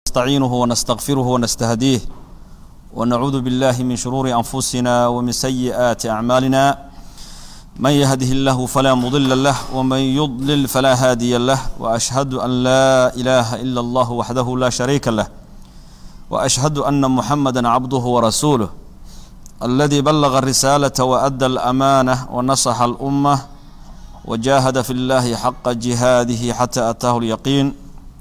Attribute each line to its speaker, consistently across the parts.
Speaker 1: نستعينه ونستغفره ونستهديه ونعوذ بالله من شرور أنفسنا ومن سيئات أعمالنا من يهده الله فلا مضل له ومن يضلل فلا هادي له وأشهد أن لا إله إلا الله وحده لا شريك له وأشهد أن محمدا عبده ورسوله الذي بلغ الرسالة وأدى الأمانة ونصح الأمة وجاهد في الله حق جهاده حتى أتاه اليقين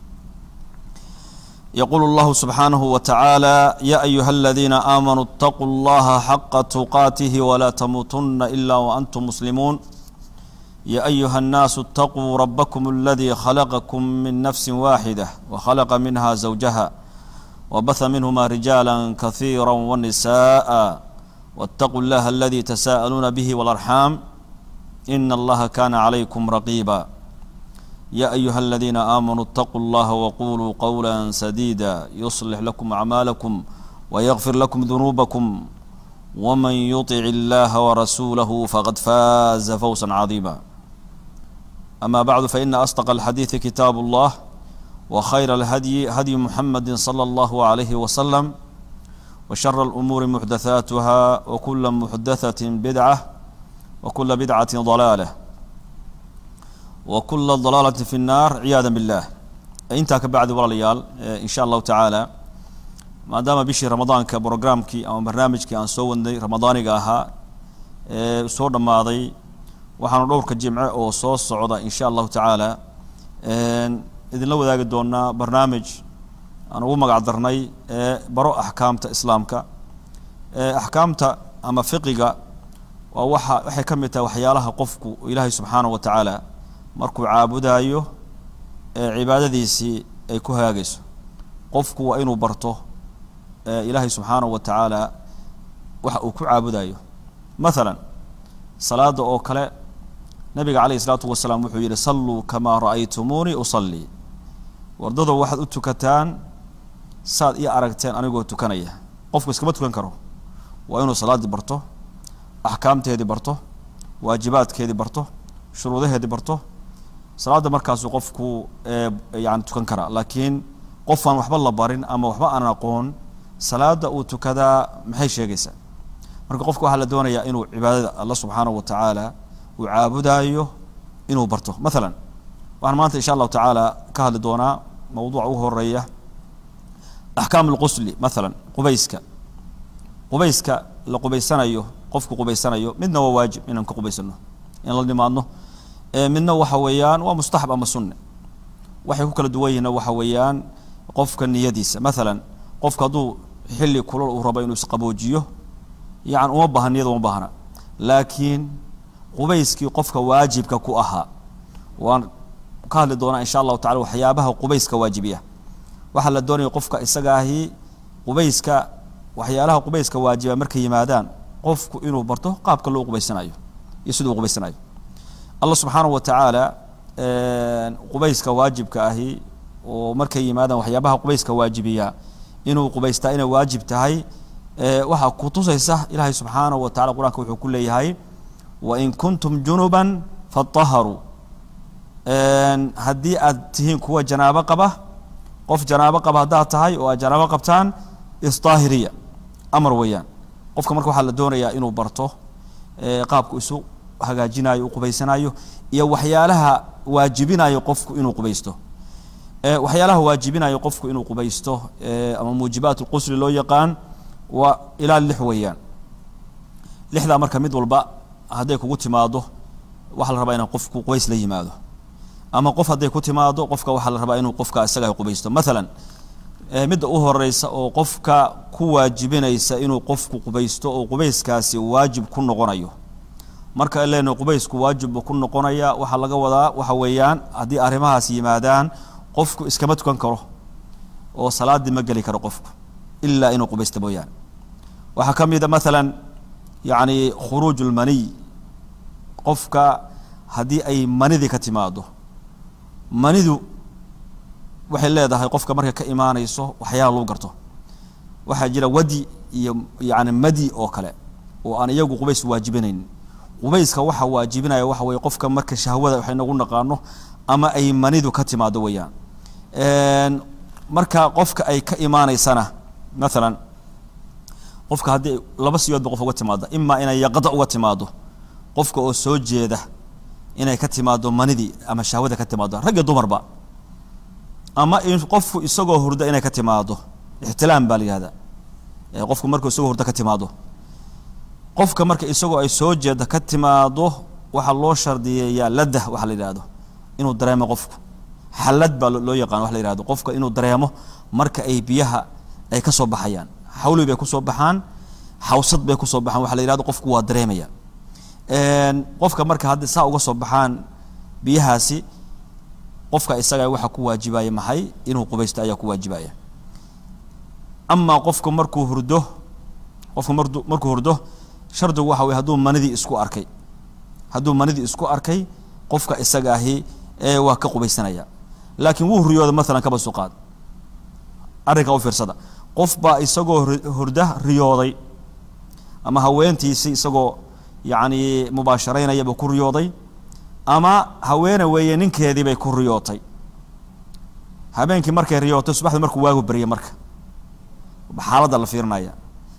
Speaker 1: يقول الله سبحانه وتعالى يا أيها الذين آمنوا اتقوا الله حق تقاته ولا تموتن إلا وأنتم مسلمون يا أيها الناس اتقوا ربكم الذي خلقكم من نفس واحدة وخلق منها زوجها وبث منهما رجالا كثيرا ونساء واتقوا الله الذي تساءلون به والأرحام إن الله كان عليكم رقيبا يا أيها الذين آمنوا اتقوا الله وقولوا قولا سديدا يصلح لكم أعمالكم ويغفر لكم ذنوبكم ومن يطع الله ورسوله فقد فاز فوزا عظيما أما بعد فإن أصدق الحديث كتاب الله وخير الهدي هدي محمد صلى الله عليه وسلم وشر الأمور محدثاتها وكل محدثة بدعة وكل بدعة ضلالة وكل ضلالة في النار عياذا بالله intaa ka bacdi walaalayaal in sha allahu tacaala maadaama bishii ramadaanka brograamkii ama barnaamijkii aan soo wadnay ramadaaniga ahaa ee soo dhammaaday waxaanu dhowrka jimce oo soo socda in sha allahu tacaala idinla wadaagi doonaa barnaamij aan ugu magac darnay ee baro axkaamta islaamka axkaamta ama fiqiga waa waxa waxay ka mid tahay waxyaalaha qofku ilaahay subxaanahu wa tacaala markuu caabudaayo ee cibaadadiisii ay ku hagaagayso qofku waa inuu barto ilaahay subxaanahu wa tacaala waxa uu ku caabudayo mathalan salaada oo kale nabiga calayhi isalaatu wasalaam wuxuu yidhi salluu kamaa ra'aytumuunii usallii wardado waxaad u tukataan saad ii aragteen anigoo tukanaya qofku iskama tukan karo waa inuu salaaddii barto axkaamteedii barto waajibaadkeedii barto shuruudaheedii barto salaadda markaasuu qofku yani tukan karaa laakiin qofaan waxba la barin ama waxba aanan aqoon salaada uu tukadaa maxay sheegaysaa marka qofka waxaa la doonayaa inuu cibaadada alla subxaanahu wa tacaala uu caabudaayo inuu barto mathalan waxaan maanta insha allahu tacaala ka hadli doonaa mawduuca ugu horeeya axkaam alqusli mathalan qubayska qubayska la qubaysanayo qofku qubaysanayo midna waa waajib inaan ka qubaysano in la nimaadno midna waxa weeyaan waa mustaxab ama sunne waxay ku kala duwan yihiinna waxa weeyaan qofka niyadiisa mathalan qofka hadduu xilli kulol uu rabo inuu isqaboojiyo yani uma baahna niyada uma baahna laakiin qubayskii qofka waajibka ku ahaa waan ka hadli doonaa insha allahu tacala waxyaabaha qubayska waajibiya waxaa la doonaya qofka isagaahi qubayska waxyaalaha qubayska waajiba markay yimaadaan qofku inuu barto qaabka loo qubaysanayo iyo siduu qubaysanayo allah subxaanahu wa tacaala qubayska waajibka ahi oo markay yimaadaan waxyaabaha qubayska waajibiya inuu qubaystaa inay waajib tahay waxaa ku tusaysa ilaahay subxaanahu wa tacala qur-aanka wuxuu ku leeyahay wain kuntum junuban fataharuu haddii aad tihiin kuwa janaabo qaba qof janaabo qaba haddaad tahay oo aad janaabo qabtaan isdaahiriya amar weeyaan qofka marka waxaa la doonayaa inuu barto qaabku isu hagaajinayo u qubaysanayo iyo waxyaalaha waajibinayo qofku inuu qubaysto waxyaalaha waajibinayo qofku inuu qubaysto ama muujibaat lqusli loo yaqaan waa ilaa lix weeyaan lixdaa marka mid walba hadday kugu timaado waxaa la rabaa inaa qofku qubays la yimaado ama qof hadday ku timaado qofka waxaa la rabaa inuu qofka isaga qubaysto mathalan midda u horeysa oo qofka ku waajibinaysa inuu qofku qubaysto oo qubayskaasi waajib ku noqonayo marka leena qubaysku waajibba ku noqonaya waxaa laga wadaa waxa weeyaan haddii arrimahaas yimaadaan qofku iskama tukan karo oo salaaddii ma geli karo qofku ilaa inuu qubaysto mooyaane waxaa ka mida mathalan yacni khuruuj ulmaniy qofka haddii ay manidii ka timaado manidu waxay leedahay qofka markay ka imaanayso waxyaala lagu garto waxaa jira wadi iyo yani madi oo kale oo aan iyagu qubays waajibinayn qubayska waxa waajibinaya waxa weye qofka marka shahwada waxay nagu naqaano ama ay manidu ka timaado weeyaan marka qofka ay ka imaanaysana maalan qofka haddii laba siyoodba qof uga timaado imaa inay yaqda uga timaado qofka oo soo jeeda inay ka timaado manidii ama shahwada ka timaado rag iyo dumarba ama in qofku isagoo hurda inay ka timaado ixtilaam baa la yihahdaa qofku markuu isagoo hurda ka timaado qofka marka isagoo ay soo jeeda ka timaado waxaa loo shardiyeeyaa ladah waxa la yidhahdo inuu dareemo qofku xallad baa loo yaqaan wax la yihahdo qofka inuu dareemo marka ay biyaha ay ka soo baxayaan xawli bay kusoo baxaan xawsad bay kusoo baxaan waxa la yihahdo qofku waa dareemaya qofka marka haddi saa uga soo baxaan biyahaasi qofka isaga waxaa ku waajibaya maxay inuu qubaysto ayaa ku waajibaya amaa qofku markuu hurdo qofku mardu markuu hurdo shardigu waxa weye hadduu manidii isku arkay hadduu manidii isku arkay qofka isaga ahi ee waa ka qubaysanaya laakiin wuu riyooda maalan kaba suqaad arrinka u fiirsada qof baa isagoo hurda riyooday ama haweentiisii isagoo yacni mubaasharaynaya buu ku riyooday ama haweene weeye ninkeedii bay ku riyootay habeenkii markay riyootay subaxdii markuu waagu baryay marka xaaladda la fiirinaya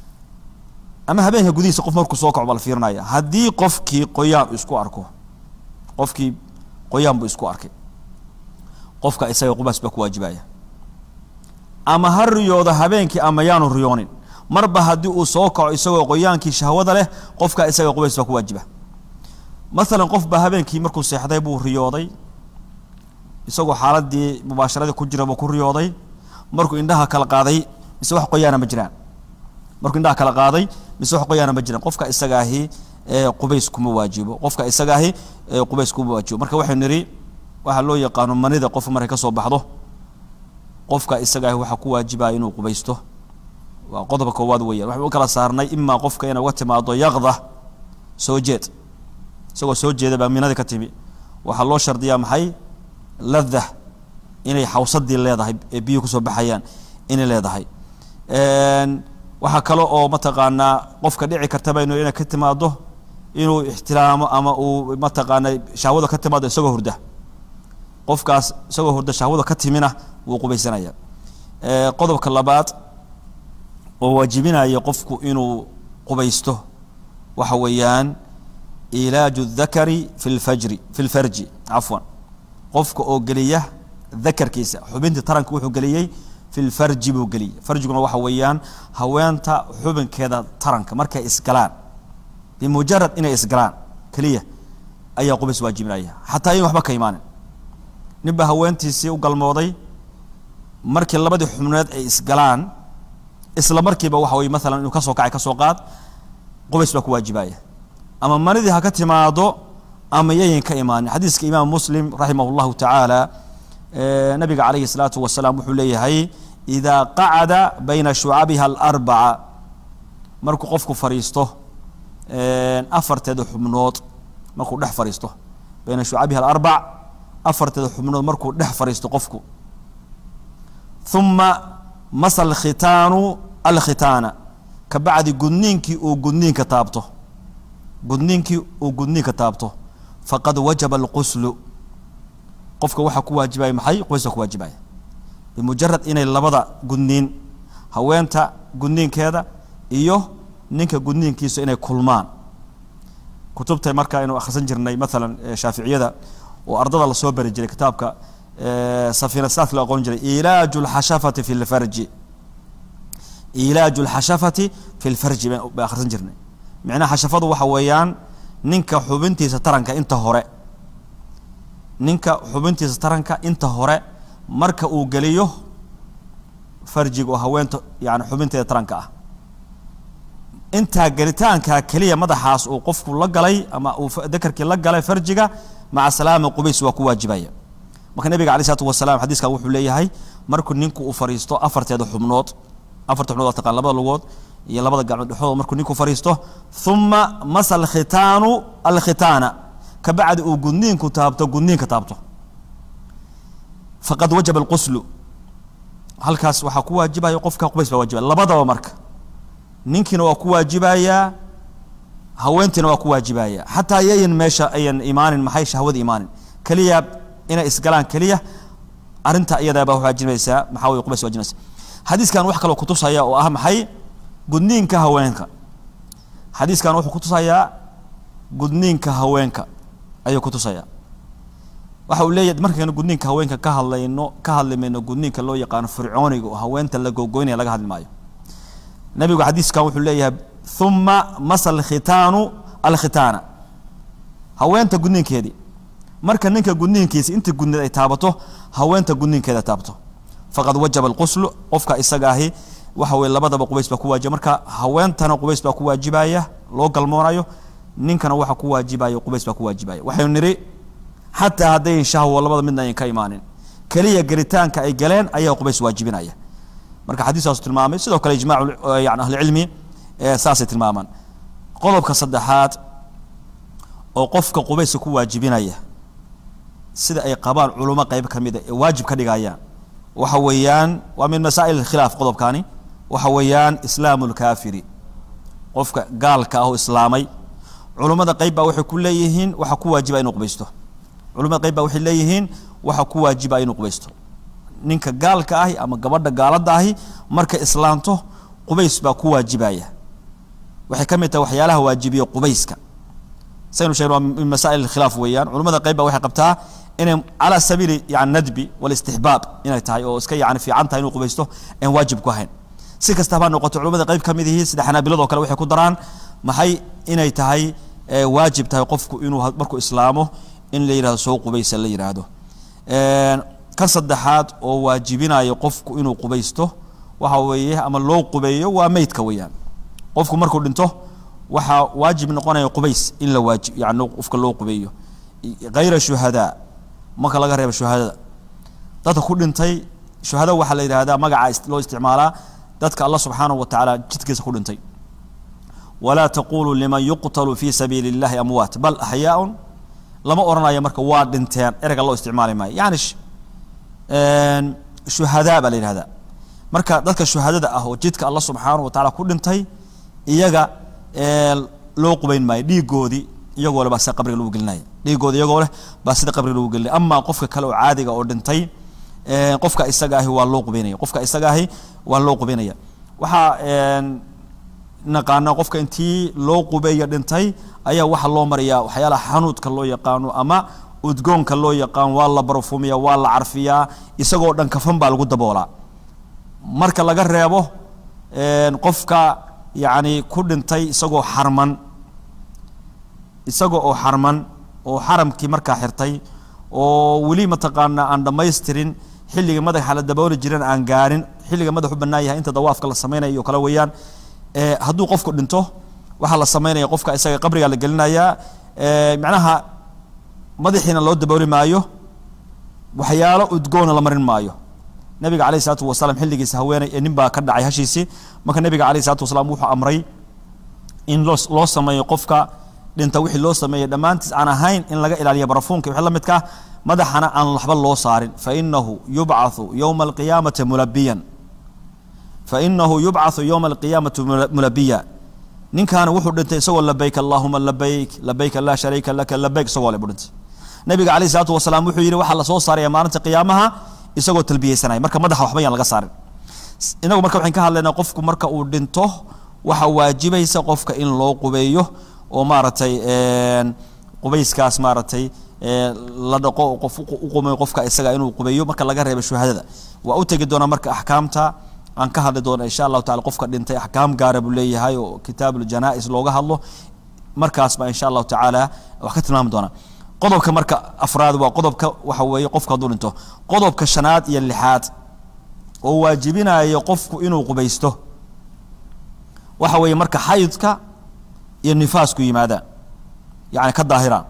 Speaker 1: ama habeenka gudihiisa qof markuu soo kaco baa la fiirinaya haddii qofkii qoyaan isku arko qofkii qoyaan buu isku arkay qofka isaga qubaas baa ku waajibaya ama ha riyoodo habeenkii ama yaanu riyoonin marba haddii uu soo kaco isagoo qoyaankii shahwada leh qofka isaga qubays baa ku waajiba maalan qof baa habeenkii markuu seexday buu riyooday isagoo xaaladii mubaasharadii ku jira buu ku riyooday markuu indhaha kala qaaday mise wax qoyaana ma jiraan markuu indhaha kala qaaday mise wax qoyaana ma jiraan qofka isaga ahi qubays kuma waajibo qofka isaga ahi qubays kuma waajibo marka waxaynu nidhi waxaa loo yaqaano manida qof markay ka soo baxdo qofka isaga ahi waxaa ku waajibaya inuu qubaysto waa qodobka koowaad weeyaan waxaynu u kala saarnay imaa qofka inay uga timaado yaqda soo jeed isagoo soo jeeda baa minadii ka timi waxaa loo shardiyaa maxay ladah inay xawsadii leedahay ee biyuhu kusoo baxayaan inay leedahay waxaa kale oo mataqaanaa qofka dhici kartaba inu inay ka timaado inuu ixtiraamo ama uu mataqaana shahwada ka timaado isagoo hurda qofkaas isagoo hurda shahwada ka timina wuu qubaysanaya qodobka labaad oo waajibinaya qofku inuu qubaysto waxa weeyaan ilaaju dakari fi lfajri fi lfarji cafwan qofka oo geliya dakarkiisa xubintii taranka wuxuu geliyey fi lfarji buu geliyey farjiguna waxa weeyaan haweenta xubinkeeda taranka markay isgalaan bimujarad inay isgalaan keliya ayaa qubays waajibinaya xataa in waxba ka imaanin nin baa haweentiisii u galmooday markii labadii xubneed ay isgalaan isla markiiba waxa weye maalan inuu kasoo kacay kasoo qaad qubays baa ku waajibaya ama manidii ha ka timaado ama yayin ka imaanin xadiiska imaam muslim raximah llahu tacaala nabiga calayhi الsalaatu wasalaam wuxuu leeyahay idaa qacada bayna shucabiha alarbaca markuu qofku fadhiisto afarteeda xubnood markuu dhex fadhiisto bayna shucabiha alarbac afarteeda xubnood markuu dhex fadhiisto qofku uma masa alkhitaanu alkhitaana ka bacdi gudniinkii uu gudniinka taabto gudniinkii uu gudniinka taabto faqad wajaba alquslu qofka waxaa ku waajibaya maxay qubayska ku waajibaya bimujarad inay labada gudniin haweenta gudniinkeeda iyo ninka gudniinkiisa inay kulmaan kutubta marka aynu akhrisan jirnay maalan shaaficiyada oo ardada lasoo bari jiray kitaabka safiina saadka loo aqoon jiray ilaaju lxashafati fi lfarji ilaaju lxashafati fi lfarji bay akhrisan jirnay micnaha xashafadu waxa weeyaan ninka xubintiisa taranka inta hore ninka xubintiisa taranka inta hore marka uu geliyo farjiga oo haweenta yani xubinteeda taranka ah intaa gelitaankaa keliya madaxaas uu qofku la galay ama uu dakarkii la galay farjiga maca salaama qubays waa ku waajibaya marka nabiga alay isalaatu wasalaam xadiiskan wuxuu leeyahay markuu ninku uu fadhiisto afarteeda xubnood afarta xubnood waa taqaan labada lugood iyo labada gacmood dhexdooda markuu ninku fadhiisto uma masa alkhitaanu alkhitaana ka bacdi uu gudniinku taabto gudniinka taabto faqad wajaba alquslu halkaas waxaa ku waajibaya qofka qubays baa waajibaya labadaba marka ninkiina waa ku waajibayaa haweentiina waa ku waajibaya xataa yayan meesha ayan imaanin maxay shahwada imaanin keliya inay isgalaan keliya arrinta iyadaabaa waajibeysaa maxaa weye qubays waajibeysa xadiiskan wax kaloo kutusaya oo ah maxay gudniinka haweenka xadiiskan wuxuu kutusayaa gudniinka haweenka ayuu kutusaya waxa uu leeyahay markaynu gudniinka haweenka ka hadlayno ka hadli mayno gudniinka loo yaqaano fircooniga oo haweenta la gogoynaya laga hadli maayo nabigu xadiiskan wuxuu leeyahay uma masa alkhitaanu alkhitaana haweenta gudniinkeedii marka ninka gudniinkiisa inta gudneed ay taabato haweenta gudniinkeeda taabato faqad wajaba alquslu qofka isaga ahi waxa weye labadaba qubays baa ku waajiba marka haweentana qubays baa ku waajibaya loo galmoonayo ninkana waxa ku waajibaya qubays baa ku waajibaya waxaynu nidhi xataa haddayn shahwo labada midna ayn ka imaanin keliya gelitaanka ay galeen ayaa qubays waajibinaya marka xadiiskaasu tilmaamay sidoo kale ijmaacu yani ahlicilmi saasay tilmaamaan qodobka saddexaad oo qofka qubayska ku waajibinaya sida ay qabaan culummo qayb ka mida ee waajib ka dhigayaan waxa weeyaan waa min masaa'il khilaaf qodobkaani waxa weeyaan islaamu lkaafiri qofka gaalka ah oo islaamay culummada qayb baa waxay ku leeyihiin waxa ku waajiba inuu qubaysto culimada qayb baa waxay leeyihiin waxa ku waajiba inuu qubaysto ninka gaalka ahi ama gabadha gaaladda ahi markay islaanto qubays baa ku waajibaya waxay ka mid tahay waxyaalaha waajibiya qubayska saynu sheegn waa min masaa'il khilaaf weeyaan culimada qayb baa waxay qabtaa inay calaa sabiili yani nadbi walistixbaab inay tahay oo iska yani fiican tahay inuu qubaysto aan waajib ku ahayn si kastaba ha noqoto culimada qayb ka mid yihiin sida xanaabiladoo kale waxay ku daraan maxay inay tahay waajib tahay qofku inuu markuu islaamo in la yihahdo soo qubaysa la yidhaahdo kan saddexaad oo waajibinayo qofku inuu qubaysto waxa weeye ama loo qubeeyo waa meydka weeyaan qofku markuu dhinto waxaa waajib noqonaya qubays in la waajib yani qofka loo qubeeyo hayra shuhadaa marka laga reebo shuhadada dadka ku dhintay shuhada waxaa la yidhahdaa magaca loo isticmaalaa dadka allah subxaanahu wa tacaala jidkiisa ku dhintay walaa taquluu liman yuqtalu fi sabiili اllahi amwaat bal axyaaun lama odhanayo marka waa dhinteen ereyga loo isticmaali maayo yani shuhadaa baa la yihahdaa marka dadka shuhadada ah oo jidka allah subxaanahu wa tacala ku dhintay iyaga loo qubayn maayo dhiigoodii iyagoo leh baa sida qabriga lagu gelinaya dhiigooda iyagoo leh baa sida qabriga lagu gelinaya amaa qofka kale oo caadiga oo dhintay qofka isaga ahi waa loo qubaynaya qofka isaga ahi waa loo qubaynaya waxaa naqaana qofka intii loo qubeeya dhintay ayaa waxaa loo marayaa waxyaalaha xanuudka loo yaqaano ama udgoonka loo yaqaan waa la barfumiya waa la carfiyaa isagoo dhan kafan baa lagu daboolaa marka laga reebo qofka yacni ku dhintay isagoo xarman isaga oo xarman oo xaramkii markaa xirtay oo weli mataqaanaa aan dhammaystirin xilliga madaxa la dabooli jiran aan gaarin xilliga madaxu bannaan yahay inta dawaafka la samaynayo kale weeyaan hadduu qofku dhinto waxaa la samaynaya qofka isaga qabriga la gelinayaa macnaha madaxiina loo dabooli maayo waxyaalo udgoona la marin maayo nabiga alayh isalaatu wasalaam xilligiisa haweeney ee nin baa ka dhacay hashiisii marka nabiga alayh isalatu wasalaam wuxuu amray in loo loo sameeyo qofka dhinta wixii loo sameeyey dhammaantiis aan ahayn in laga ilaaliyo barafuunka wixii la midka madaxana aan waxba loo saarin fainahu yubcathu yowma alqiyaamati mulabiyan fainahu yubcathu yowma alqiyaamati mulabiya ninkaana wuxuu dhintay isagoo labayk allahuma labayk labayk laa shariika laka labayk isagoo le buu dhintay nabiga alayh isalaatu wasalaam wuxuu yidhi waxaa lasoo saaraya maalinta qiyaamaha isagoo talbiyeysanaya marka madaxa waxba yaan laga saarin inagu marka waxaan ka hadlaynaa qofku marka uu dhinto waxaa waajibaysa qofka in loo qubeeyo oo maaragtay qubayskaas maaragtay la dhaqo oo qof u qumeyo qofka isaga inuu qubeeyo marka laga reebo shuhadada waa u tegi doonaa marka axkaamta aan ka hadli doona insha allahu tacala qofka dhintay axkaam gaara buu leeyahay oo kitaabuljanaa'is looga hadlo markaas baa insha allahu tacaala wax ka tilmaami doonaa qodobka marka afraad waa qodobka waxa weeye qofka hadduu dhinto qodobka shanaad iyo lixaad oo waajibinayo qofku inuu qubaysto waxa weeye marka xaydka iyo nifaasku yimaadaan yacni ka daahiraan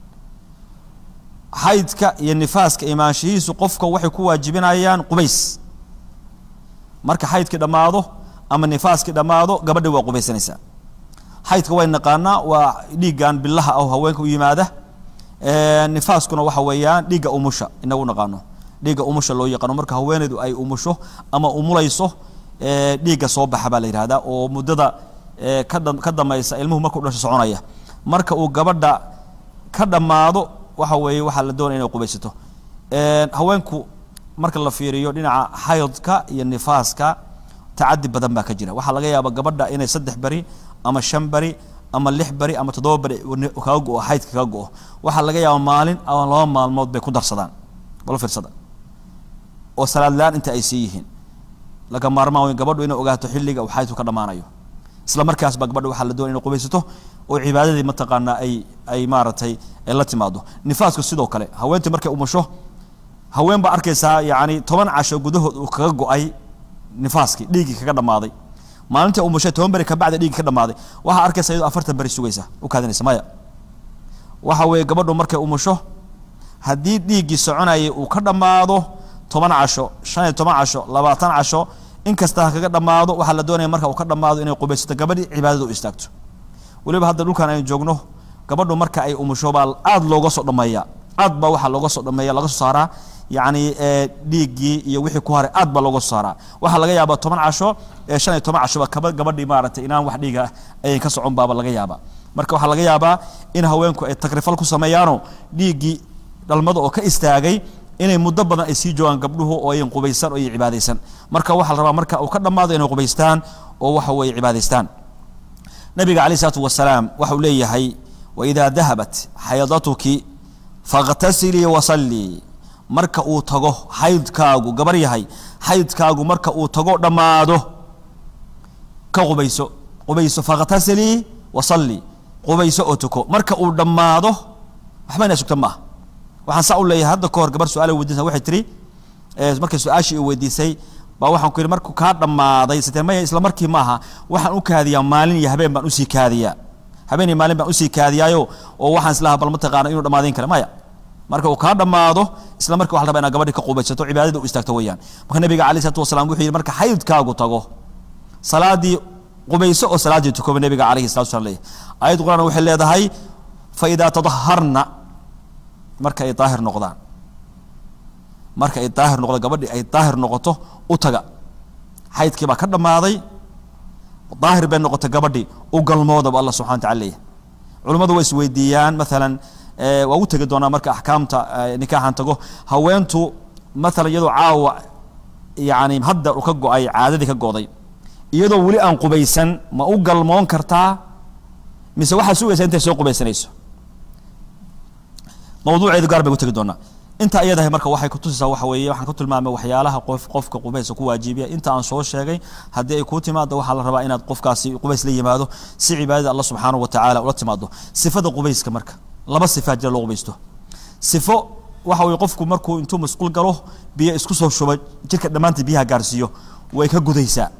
Speaker 1: xaydka iyo nifaaska imaanshihiisu qofka waxay ku waajibinayaan qubays marka xaydkii dhammaado ama nifaaskii dhammaado gabadhi waa qubaysanaysaa xaydka way naqaanaa waa dhiiggan bilaha ah oo haweenka u yimaada nifaaskuna waxa weeyaan dhiigga umusha inagu naqaano dhiigga umusha loo yaqaano marka haweeneydu ay umusho ama umulayso dhiigga soo baxa baa la yihahdaa oo muddada ka damaysa ilmuhu markuu dhasho soconaya marka uu gabadha ka dhammaado waxa weeye waxaa la doonaya inay qubaysato haweenku marka la fiiriyo dhinaca xaydka iyo nifaaska tacadi badan baa ka jira waxaa laga yaaba gabadha inay saddex beri ama shan beri ama lix beri ama toddoba beri kaga go-o xaydka kaga go-o waxaa laga yaaba maalin ama laba maalmood bay ku darsadaan bal fiirsada oo salaad la-aan inta ay sii yihiin laga maarmaan weyn gabadhu inay ogaato xilliga uu xaydku ka dhammaanayo isla markaas baa gabadha waxaa la doonaya inay qubaysato oo cibaadadii mataqaanaa ay ay maaragtay ay la timaado nifaasku sidoo kale haweentii markay umusho haween baa arkaysaa yacni toban casho gudahood uu kaga go-ay nifaaskii dhiiggii kaga dhammaaday maalintii umushay toban beri kabacdi dhiiggii ka dhammaaday waxaa arkaysa iyadoo afartan beri sugaysa u kaadinaysa maya waxa weeye gabadhu markay umusho haddii dhiiggii soconayay uu ka dhammaado toban casho shan iyo toban casho labaatan casho inkasta ha kaga dhammaado waxaa la doonaya marka uu ka dhammaado inay qubaysato gabadhii cibaadada u istaagto weliba hadda dhulkan aynu joogno gabadhu marka ay umusho baa aada looga soo dhameeya aad baa waxaa looga soo dhameeya laga soo saaraa yacni dhiiggii iyo wixii ku haray aad baa looga soo saaraa waxaa laga yaabaa toban casho shan iyo toban cashoba kaba gabadhii maaragtay inaan wax dhiiga ayan ka socon baaba laga yaabaa marka waxaa laga yaabaa in haweenku ay takrifal ku sameeyaano dhiiggii dhalmada oo ka istaagay inay muddo badan ay sii joogaan gabdhuhu oo ayan qubaysan oo ay cibaadaysan marka waxaa la rabaa marka uu ka dhammaado inay qubaystaan oo waxa weeye cibaadaystaan nabiga calayh isalaatu wasalaam waxa uu leeyahay waidaa dahabat xaydatuki fakhtasilii wasallii marka uu tago xaydkaagu gabar yahay xaydkaagu marka uu tago dhammaado ka qubayso qubayso fakhtasilii wasallii qubayso oo tuko marka uu dhammaado waxba inaa sugta maaha waxaan saa u leeyahay hadda ka hor gabar su-aal weydiisa waxay tiri markay su-aashii i weydiisay baa waxaan ku yidhi markuu kaa dhammaaday sitee maya isla markii maaha waxaan u kaadiyaa maalin iyo habeen baan usii kaadiyaa habeen iyo maalin baan usii kaadiyaayo oo waxaan islahaa bal mataqaana inuu dhammaadayn kara maya marka uu kaa dhammaado isla markii waxa la rabaa inaad gabadhi ka qubaysato cibaadada u istaagto weeyaan marka nabiga calayh salatu wasalaam wuxuu yidhi marka xaydkaagu tago salaadii qubayso oo salaaddii tukoba nabiga calayhi salatu wasalaam leeyahay aayad quraan waxay leedahay fa idaa tadaharna marka ay daahir noqdaan marka ay daahir noqdo gabadhii ay daahir noqoto u taga xaydkii baa ka dhammaaday daahir bay noqotay gabadhii u galmoodaba allah subxana wa tacala leeyahay culimmadu way isweydiiyaan maalan waa u tegi doonaa marka axkaamta nikaaxan tago haweentu maalan iyadoo caawa yani hadda u ka go-ay caadadii ka go'day iyadoo weli aan qubaysan ma u galmoon kartaa mise waxaa sugaysaa intay soo qubaysanayso mawduuceedu gaar bay u tegi doonaa inta iyadahay marka waxay kutusaysaa waxa weeye waxaan ku tilmaamay waxyaalaha qof qofka qubayska ku waajibiya inta aan soo sheegay haddii ay kuu timaado waxaa la rabaa inaad qofkaasi qubays la yimaado si cibaadada allah subxaanahu wa tacaala ula timaado sifada qubayska marka laba sifaa jira loo qubaysto sifo waxa weye qofku markuu intuu masquul galo biyo isku soo shuba jirka dhammaantii biyaha gaarsiiyo way ka gudaysaa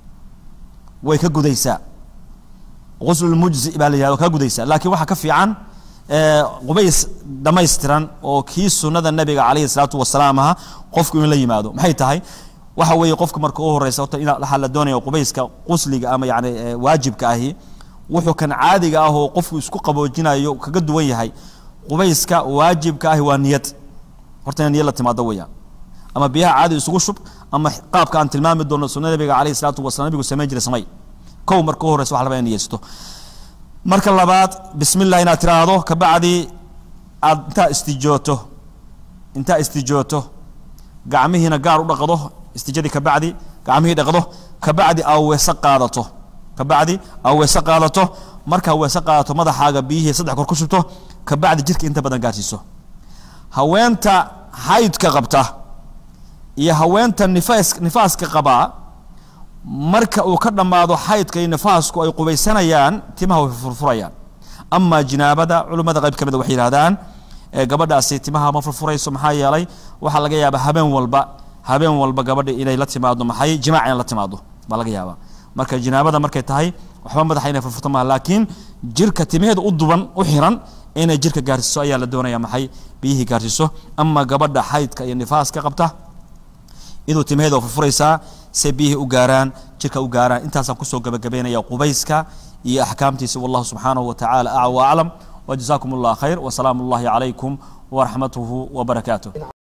Speaker 1: way ka gudaysaa guslulmujzi baa la yihahdo ka gudaysaa laakiin waxaa ka fiican qubays dhamaystiran oo kii sunada nabiga calayhi salaatu wasalaam aha qofku in la yimaado maxay tahay waxa weeye qofka marka u horeysa horta in waxaa la doonaya qubayska qusliga ama yani waajibka ahi wuxuu kan caadiga ah oo qofku isku qaboojinayo kaga duwan yahay qubayska waajibka ahi waa niyad horta ina niyad la timaado weeyaan ama biyaha caadi isugu shub ama qaabka aan tilmaami doono sunada nabiga calayhi salaatu wasalam nabigu samayn jiray samay kow marka u horeysa waxa la rabaa in niyeysto marka labaad bismi llah inaad tiraahdo kabacdi aad intaa istijooto intaa istijooto gacmihiina gaar u dhaqdo istijadii kabacdi gacmihii dhaqdo kabacdi aa weese qaadato kabacdi aa weese qaadato markaa weese qaadato madaxaaga biyihii saddex kor ku shubto kabacdi jirka inta badan gaarsiiso haweenta xaydka qabta iyo haweenta nifaas nifaaska qabaa marka uu ka dhammaado xaydka iyo nifaasku ay qubaysanayaan timaha way furfurayaan ama jinaabada culimmada qayb ka mida waxay yidhahdaan gabadhaasi timaha ma furfurayso maxaa yeelay waxaa laga yaabaa habeen walba habeen walba gabadha inay la timaado maxay jimaac inay la timaado baa laga yaabaa marka jinaabada markay tahay waxba madaxa inay furfurto maha laakiin jirka timaheeda u duban u xiran inay jirka gaarsiiso ayaa la doonaya maxay biyihii gaarsiiso ama gabadha xaydka iyo nifaaska qabta iduu timaheeda furfuraysaa se biyihii u gaaraan jirka u gaaraan intaasaan kusoo gabagabaynaya qubayska iyo axkaamtiisa wallahu subxaanahu wa tacaala acwa aclam وجزاكم الله خير وسلام الله عليكم ورحمته وبركاته